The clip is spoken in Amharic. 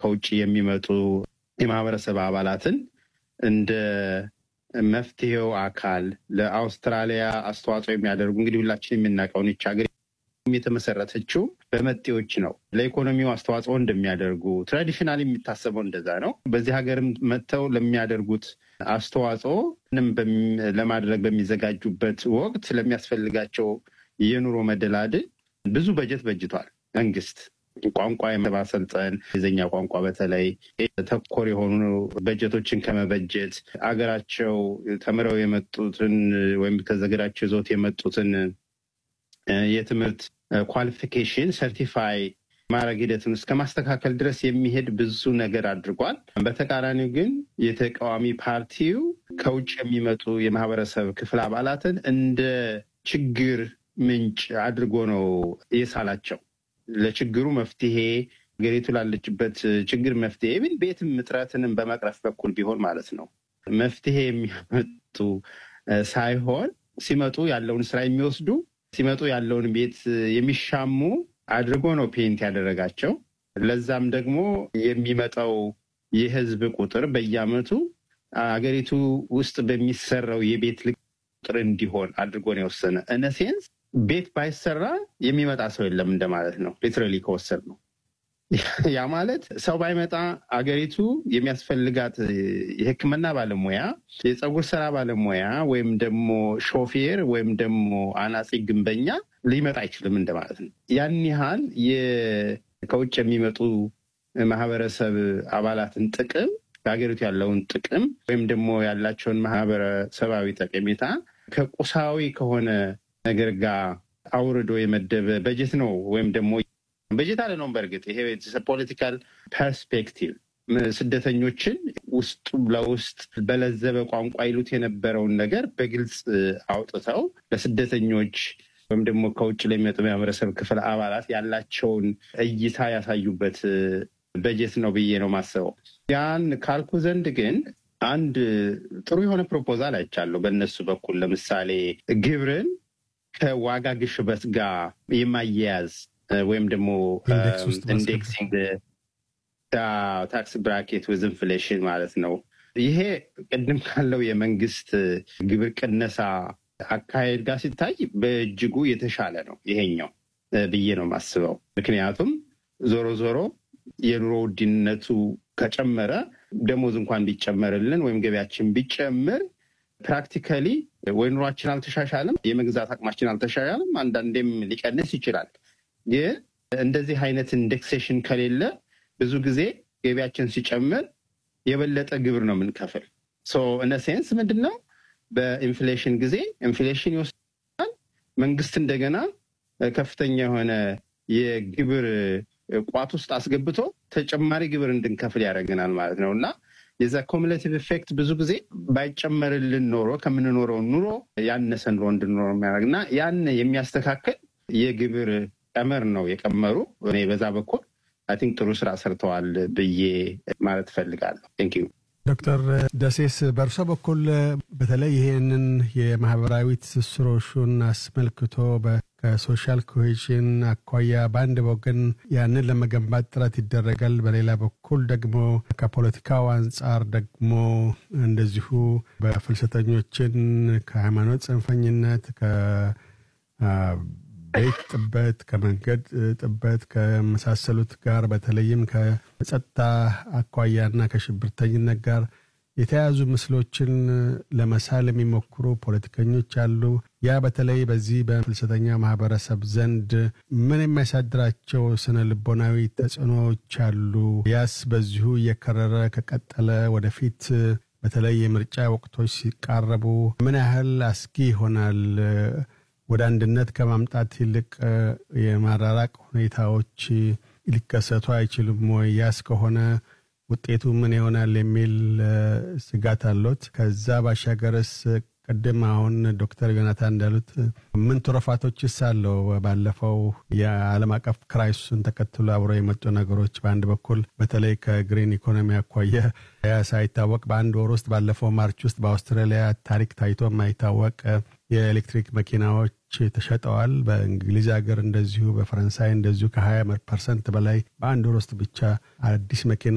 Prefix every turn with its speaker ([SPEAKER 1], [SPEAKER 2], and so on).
[SPEAKER 1] ከውጭ የሚመጡ የማህበረሰብ አባላትን እንደ መፍትሄው አካል ለአውስትራሊያ አስተዋጽኦ የሚያደርጉ እንግዲህ ሁላችን የምናውቀውን ይች ሀገር የተመሰረተችው በመጤዎች ነው። ለኢኮኖሚው አስተዋጽኦ እንደሚያደርጉ ትራዲሽናል የሚታሰበው እንደዛ ነው። በዚህ ሀገርም መጥተው ለሚያደርጉት አስተዋጽኦ ለማድረግ በሚዘጋጁበት ወቅት ለሚያስፈልጋቸው የኑሮ መደላድል ብዙ በጀት በጅቷል መንግስት። ቋንቋ የማሰልጠን የዘኛ ቋንቋ በተለይ ተኮር የሆኑ በጀቶችን ከመበጀት አገራቸው ተምረው የመጡትን ወይም ከዘገዳቸው ይዞት የመጡትን የትምህርት ኳሊፊኬሽን ሰርቲፋይ ማድረግ ሂደትን እስከ ማስተካከል ድረስ የሚሄድ ብዙ ነገር አድርጓል። በተቃራኒው ግን የተቃዋሚ ፓርቲው ከውጭ የሚመጡ የማህበረሰብ ክፍል አባላትን እንደ ችግር ምንጭ አድርጎ ነው የሳላቸው። ለችግሩ መፍትሄ ሀገሪቱ ላለችበት ችግር መፍትሄ ብን ቤትም እጥረትንም በመቅረፍ በኩል ቢሆን ማለት ነው መፍትሄ የሚያመጡ ሳይሆን ሲመጡ ያለውን ስራ የሚወስዱ ሲመጡ ያለውን ቤት የሚሻሙ አድርጎ ነው ፔንት ያደረጋቸው። ለዛም ደግሞ የሚመጣው የህዝብ ቁጥር በየአመቱ አገሪቱ ውስጥ በሚሰራው የቤት ቁጥር እንዲሆን አድርጎ ነው የወሰነ። እነሴንስ ቤት ባይሰራ የሚመጣ ሰው የለም እንደማለት ነው። ሊትራሊ ከወሰድ ነው። ያ ማለት ሰው ባይመጣ አገሪቱ የሚያስፈልጋት የሕክምና ባለሙያ፣ የፀጉር ስራ ባለሙያ ወይም ደግሞ ሾፌር ወይም ደግሞ አናጺ ግንበኛ ሊመጣ አይችልም እንደማለት ነው። ያን ያህል ከውጭ የሚመጡ ማህበረሰብ አባላትን ጥቅም በሀገሪቱ ያለውን ጥቅም ወይም ደግሞ ያላቸውን ማህበረሰባዊ ጠቀሜታ ከቁሳዊ ከሆነ ነገር ጋር አውርዶ የመደበ በጀት ነው ወይም ደግሞ በጀት አለ ነው። በእርግጥ ይሄ ፖለቲካል ፐርስፔክቲቭ ስደተኞችን ውስጡ ለውስጥ በለዘበ ቋንቋ ይሉት የነበረውን ነገር በግልጽ አውጥተው ለስደተኞች ወይም ደግሞ ከውጭ ለሚመጡ የማህበረሰብ ክፍል አባላት ያላቸውን እይታ ያሳዩበት በጀት ነው ብዬ ነው ማስበው። ያን ካልኩ ዘንድ ግን አንድ ጥሩ የሆነ ፕሮፖዛል አይቻለሁ በእነሱ በኩል ለምሳሌ ግብርን ከዋጋ ግሽበት ጋር የማያያዝ ወይም ደግሞ ኢንዴክሲንግ ታክስ ብራኬት ዊዝ ኢንፍሌሽን ማለት ነው። ይሄ ቅድም ካለው የመንግስት ግብር ቅነሳ አካሄድ ጋር ሲታይ በእጅጉ የተሻለ ነው ይሄኛው ብዬ ነው የማስበው። ምክንያቱም ዞሮ ዞሮ የኑሮ ውድነቱ ከጨመረ ደሞዝ እንኳን ቢጨመርልን ወይም ገቢያችን ቢጨምር ፕራክቲካሊ ወይ ኑሯችን አልተሻሻልም፣ የመግዛት አቅማችን አልተሻሻልም፣ አንዳንዴም ሊቀንስ ይችላል። ግን እንደዚህ አይነት ኢንዴክሴሽን ከሌለ ብዙ ጊዜ ገቢያችን ሲጨምር የበለጠ ግብር ነው የምንከፍል። እነ ሴንስ ምንድን ነው በኢንፍሌሽን ጊዜ ኢንፍሌሽን ይወስዳል። መንግስት እንደገና ከፍተኛ የሆነ የግብር ቋት ውስጥ አስገብቶ ተጨማሪ ግብር እንድንከፍል ያደርገናል ማለት ነው እና የዛ ኮሙሌቲቭ ኢፌክት ብዙ ጊዜ ባይጨመርልን ኖሮ ከምንኖረው ኑሮ ያነሰ ኑሮ እንድንኖረ የሚያደርግ እና ያን የሚያስተካከል የግብር ቀመር ነው የቀመሩ። እኔ በዛ በኩል አይ ቲንክ ጥሩ ስራ ሰርተዋል ብዬ ማለት እፈልጋለሁ። ቴንክ ዩ
[SPEAKER 2] ዶክተር ደሴስ በእርሶ በኩል በተለይ ይህንን የማህበራዊ ትስስሮሹን አስመልክቶ ከሶሻል ኮሄዥን አኳያ በአንድ ወገን ያንን ለመገንባት ጥረት ይደረጋል፣ በሌላ በኩል ደግሞ ከፖለቲካው አንጻር ደግሞ እንደዚሁ በፍልሰተኞችን ከሃይማኖት ጽንፈኝነት ቤት ጥበት፣ ከመንገድ ጥበት ከመሳሰሉት ጋር በተለይም ከጸጥታ አኳያና ከሽብርተኝነት ጋር የተያያዙ ምስሎችን ለመሳል የሚሞክሩ ፖለቲከኞች አሉ። ያ በተለይ በዚህ በፍልሰተኛ ማህበረሰብ ዘንድ ምን የሚያሳድራቸው ስነ ልቦናዊ ተጽዕኖዎች አሉ? ያስ በዚሁ እየከረረ ከቀጠለ ወደፊት በተለይ የምርጫ ወቅቶች ሲቃረቡ ምን ያህል አስጊ ይሆናል? ወደ አንድነት ከማምጣት ይልቅ የማራራቅ ሁኔታዎች ሊከሰቱ አይችሉም ወይ? ያስ ከሆነ ውጤቱ ምን ይሆናል የሚል ስጋት አሎት? ከዛ ባሻገርስ ቅድም አሁን ዶክተር ዮናታን እንዳሉት ምን ትሩፋቶችስ አለው? ባለፈው የዓለም አቀፍ ክራይሱን ተከትሎ አብረው የመጡ ነገሮች በአንድ በኩል በተለይ ከግሪን ኢኮኖሚ አኳያ ያ ሳይታወቅ በአንድ ወር ውስጥ ባለፈው ማርች ውስጥ በአውስትራሊያ ታሪክ ታይቶ የማይታወቅ የኤሌክትሪክ መኪናዎች ተሸጠዋል። በእንግሊዝ ሀገር እንደዚሁ፣ በፈረንሳይ እንደዚሁ ከ20 ፐርሰንት በላይ በአንድ ወር ውስጥ ብቻ አዲስ መኪና